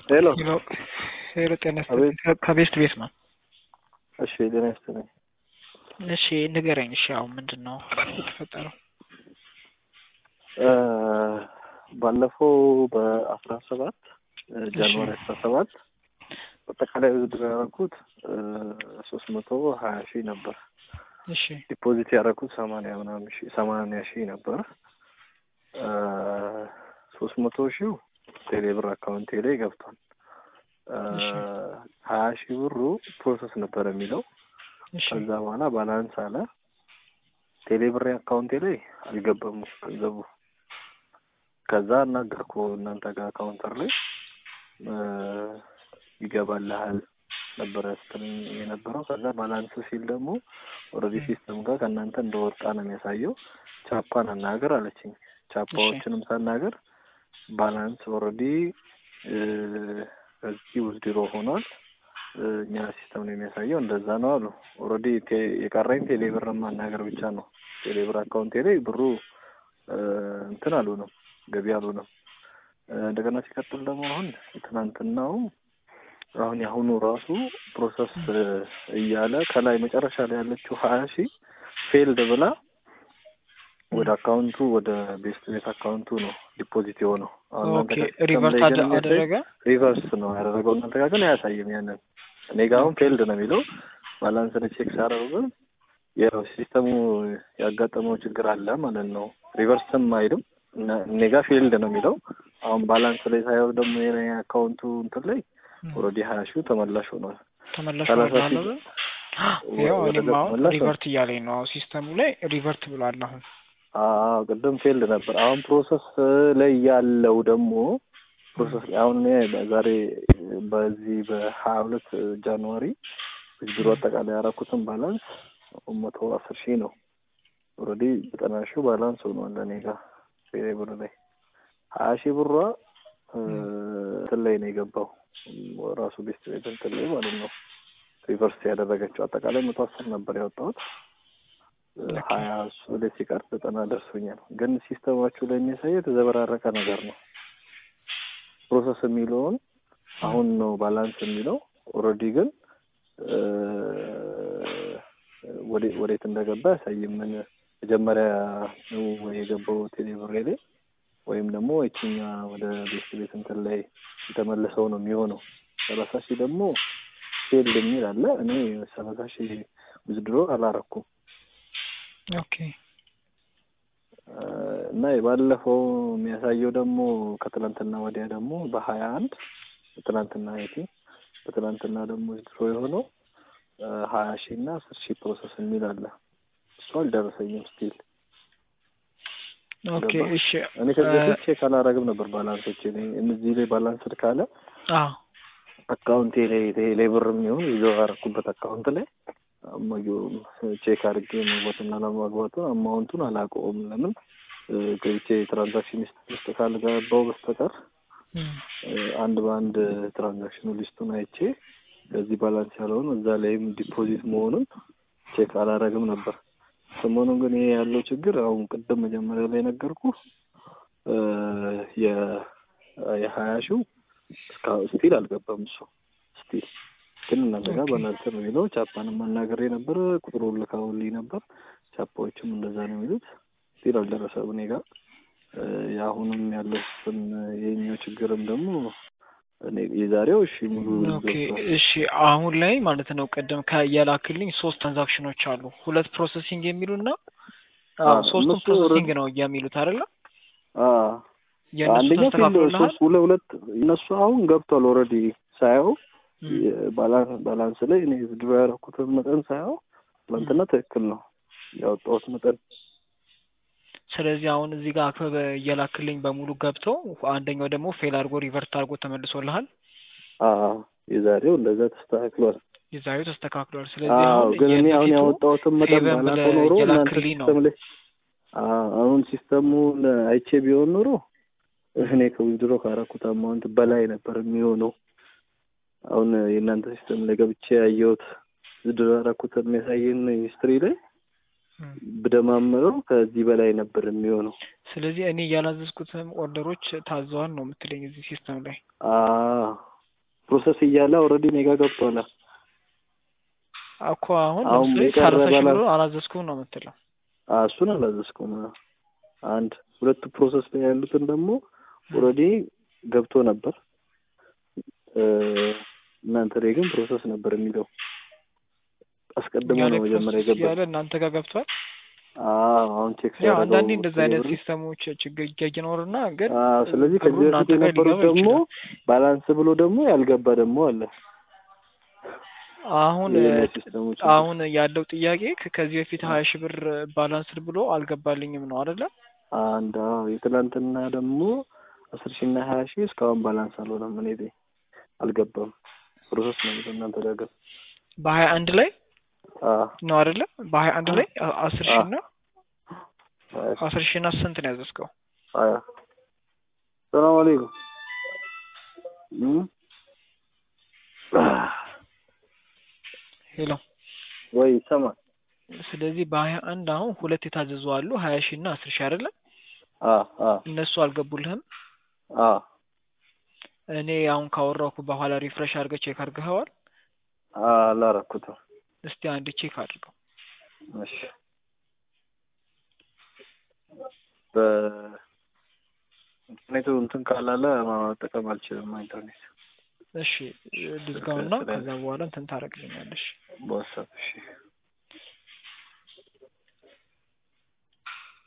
ሄሎ ሄሎ ሄሎ፣ ጤና አቤት። ይስጥልኝ። ከቤስት ቤት ነው። እሺ ጤና ይስጥልኝ። እሺ ንገረኝ። እሺ አሁን ምንድን ነው የተፈጠረው? እ ባለፈው በአስራ ሰባት ጃንዋሪ አስራ ሰባት አጠቃላይ ውድድር ያደረኩት ሶስት መቶ ሀያ ሺህ ነበር። እሺ ዲፖዚት ያደረኩት ሰማንያ ምናምን ሺህ ሰማንያ ሺህ ነበር። ሶስት መቶ ሺው ቴሌብር አካውንቴ ላይ ገብቷል። እሺ። ሀያ ሺህ ብሩ ፕሮሰስ ነበር የሚለው እሺ ከዛ በኋላ ባላንስ አለ። ቴሌብር አካውንቴ ላይ አልገባም ገንዘቡ። ከዛ እናገርኩ እናንተ ጋር ካውንተር ላይ እ ይገባልሃል ነበረ ስትለኝ የነበረው። ከዛ ባላንስ ሲል ደግሞ ኦልሬዲ ሲስተም ጋር ከእናንተ እንደወጣ ነው የሚያሳየው። ቻፓን አናገር አለችኝ። ቻፓዎችንም ሳናገር ባላንስ ኦልሬዲ ከዚህ ውዝድሮ ሆኗል እ እኛ ሲስተም ነው የሚያሳየው እንደዛ ነው አሉ። ኦልሬዲ የቀረኝ ቴሌብር ማናገር ብቻ ነው። ቴሌብር አካውንቴ ላይ ብሩ እ እንትን አልሆነም ገቢ አልሆነም። እ እንደገና ሲቀጥል ደግሞ አሁን ትናንትናው አሁን የአሁኑ ራሱ ፕሮሰስ እ እያለ ከላይ መጨረሻ ላይ ያለችው ሀያ ሺህ ፌልድ ብላ ወደ አካውንቱ ወደ ቤስት ቤት አካውንቱ ነው ዲፖዚት የሆነው። አሁን እናንተ ኦኬ ጋር ሲስተም ሪቨርስ ላይ ግን የሚያሳይ አደረገ። ሪቨርስ ነው ያደረገው። እናንተ ጋር ግን አያሳይም። ያንን እኔ ጋር አሁን ፌልድ ነው የሚለው ባላንስ ቼክ ሳደርግ ግን ያው ሲስተሙ ያጋጠመው ችግር አለ ማለት ነው። ሪቨርስም አይልም እና- እኔ ጋር ፌልድ ነው የሚለው። አሁን ባላንስ ላይ ሳየው ደግሞ የኔ አካውንቱ እንትን ላይ ኦልሬዲ ሀያ ሺው ተመላሽ ሆኗል። ተመላሽ ሰላሳ ወርዳለ ሺህ ያው ወደ እኔም አሁን ተመላሽ ነው። ሪቨርት እያለኝ ነው። አሁን ሲስተሙ ላይ ሪቨርት ብሏል። አሁን አዎ ቅድም ፌልድ ነበር። አሁን ፕሮሰስ ላይ ያለው ደግሞ ፕሮሰስ ላይ አሁን እኔ ዛሬ በዚህ በሀያ ሁለት ጃንዋሪ ቢሮ አጠቃላይ ያደረኩትን ባላንስ መቶ አስር ሺህ ነው። ኦልሬዲ ዘጠና ሺህ ባላንስ ሆኗል እኔ ጋር ፌሬ ብር ላይ ሀያ ሺህ ብሯ እ እንትን ላይ ነው የገባው ራሱ ቤስት ቤት እንትን ላይ ማለት ነው ሪቨርስ ያደረገችው አጠቃላይ መቶ አስር ነበር ያወጣሁት እ ሀያ እሱ ላይ ሲቀር ዘጠና ደርሶኛል። ግን ሲስተማችሁ ላይ የሚያሳየው የተዘበራረቀ ነገር ነው። ፕሮሰስ የሚለውን አሁን ነው ባላንስ የሚለው ኦልሬዲ ግን እ ወዴ- ወዴት እንደገባ ያሳይም። ምን መጀመሪያ ነው ወይ የገባው ቴሌብሬ ላይ ወይም ደግሞ የችኛ ወደ ቤት ቤት እንትን ላይ የተመለሰው ነው የሚሆነው። ሰላሳ ሺህ ደግሞ ፌልድ የሚል አለ። እኔ ሰላሳ ሺህ ውዝድሮ አላረኩም ኦኬ እ እና የባለፈው የሚያሳየው ደግሞ ከትናንትና ወዲያ ደግሞ በሀያ አንድ ትናንትና አይቲ በትናንትና ደግሞ ድሮ የሆነው እ ሀያ ሺህ እና አስር ሺህ ፕሮሰስ የሚል አለ። እሱ አልደረሰኝም ስቲል ኦኬ ገባ? እሺ እኔ ከዚህ እ በፊት ቼክ አላረግም ነበር ባላንሶች እነዚህ ላይ ባላንስድ ካለ አዎ አካውንቴ ላይ ሌብር የሚሆን ይዘው ያደረኩበት አካውንት ላይ አማየው ቼክ አድርጌ መግባትና ለማግባቱን አማውንቱን አላውቀውም። ለምን እ ገብቼ ትራንዛክሽን ሊስት ውስጥ ካልገባው በስተቀር እም፣ እ አንድ በአንድ ትራንዛክሽኑ ሊስቱን አይቼ ከዚህ ባላንስ ያለውን እዛ ላይም ዲፖዚት መሆኑን ቼክ አላረግም ነበር። ሰሞኑን ግን ይሄ ያለው ችግር አሁን ቅድም መጀመሪያ ላይ ነገርኩ እ የ የሀያ ሺው እስካሁን ስቲል አልገባም። እሱ ስቲል ግን እናንተ ጋር ኦኬ። በእናንተ ነው የሚለው። ቻፓንም አናግሬ ነበር፣ ቁጥሩን ልካውልኝ ነበር። ቻፓዎችም እንደዛ ነው የሚሉት። ስቲል አልደረሰም እኔ ጋር እ የአሁንም ያለው ስም የኛው ችግርም ደግሞ እኔ የዛሬው እሺ ሙሉ ኦኬ ገብቷል። እሺ አሁን ላይ ማለት ነው ቅድም ከየላክልኝ ሶስት ትራንዛክሽኖች አሉ። ሁለት ፕሮሰሲንግ የሚሉና አዎ አዎ፣ ሶስቱም እነሱ ፕሮሰሲንግ ኦልሬዲ- ነው የሚሉት አይደለ? አዎ የእነሱ አንደኛው ፊልድ ተስተካክሎልሃል? ሶስት ሁለት ሁለት እነሱ አሁን ገብቷል ኦልሬዲ ሳየው እም፣ የባላንስ ባላንስ ላይ እኔ ድሮ ያደረኩትን መጠን ሳየው ትናንትና ትክክል ነው ያወጣሁት መጠን። ስለዚህ አሁን እዚህ ጋር አክበበ እየላክልኝ በሙሉ ገብተው አንደኛው ደግሞ ፌል አድርጎ ሪቨርት አድርጎ ተመልሶልሃል። አዎ የዛሬው እንደዛ ተስተካክሏል። የዛሬው ተስተካክሏል። ስለዚህ አዎ አሁን ግን እኔ አሁን የበፊቱ ያወጣሁትን መጠን ፌቨን ባላውቀው ብለህ ኖሮ እናንተ እየላክልኝ ነው። ሲስተም ላይ አዎ አሁን ሲስተሙን አይቼ ቢሆን ኖሮ እኔ ከዊዝድሮ ካረኩት አማውንት በላይ ነበር የሚሆነው። አሁን የእናንተ ሲስተም ላይ ገብቼ ያየሁት ዊዝድሮ ያረኩትን የሚያሳየን ሂስትሪ ላይ እም፣ ብደማምረው ከዚህ በላይ ነበር የሚሆነው። ስለዚህ እኔ ያላዘዝኩትም ኦርደሮች ታዘዋል ነው የምትለኝ እዚህ ሲስተም ላይ? አዎ ፕሮሰስ እያለ ኦልሬዲ እኔ ጋር ገብቷል። እኮ አሁን አሁን ለምሳሌ የቀረ ሰላሳ ሺህ ባላንስ- ብር አላዘዝኩም ነው የምትለው። አ እሱን አላዘዝኩም። አንድ ሁለቱ ፕሮሰስ ላይ ያሉትን ደግሞ ኦልሬዲ ገብቶ ነበር። እ እናንተ ላይ ግን ፕሮሰስ ነበር የሚለው አስቀድሞ እኛ ነው ላይ መጀመሪያ ፕሮሰስ የገባው። እያለ እናንተ ጋር ገብቷል። አዎ አሁን ቼክ ያው ሲያደርገው አንዳንዴ እንደዚህ አይነት ብር- ሲስተሞች ችግር ይኖርና ግን አዎ ስለዚህ ብሩ ከዚህ በፊት እናንተ ጋር የነበሩት ሊገባ ደግሞ ይችላል። ባላንስ ብሎ ደግሞ ያልገባ ደግሞ አለ። አሁን የእኔ ሲስተሞች አሁን ያለው ጥያቄ ከ- ከዚህ በፊት ሀያ ሺህ ብር ባላንስድ ብሎ አልገባልኝም ነው አይደለ? አንድ አዎ የትላንትና ደግሞ አስር ሺህ እና ሀያ ሺህ እስካሁን ባላንስ አልሆነም። እኔ ቤት አልገባም። ፕሮሰስ ነው የሚለው እናንተ ጋር ግን በሀያ አንድ ላይ አዎ ነው አይደለ? በሀያ አንድ ላይ አ- አስር ሺህ እና ሀያ ሺህ አስር ሺህ እና ስንት ነው ያዘዝከው? ሀያ ሰላም አለይኩም እም? ሄሎ ወይ ይሰማል? ስለዚህ በሀያ አንድ አሁን ሁለት የታዘዙ አሉ ሀያ ሺህ እና አስር ሺህ አይደለ? አዎ አዎ እነሱ አልገቡልህም። አዎ እኔ አሁን ካወራኩ በኋላ ሪፍሬሽ አድርገህ ቼክ አድርገኸዋል? አላረኩትም። እስቲ አንድ ቼክ አድርገው። እሺ በኢንተርኔቱ እንትን ካላለ መጠቀም አልችልም። ኢንተርኔት እሺ ልዝጋውና ከዛ በኋላ እንትን ታደርግልኛለሽ። በዋትሳፕ እሺ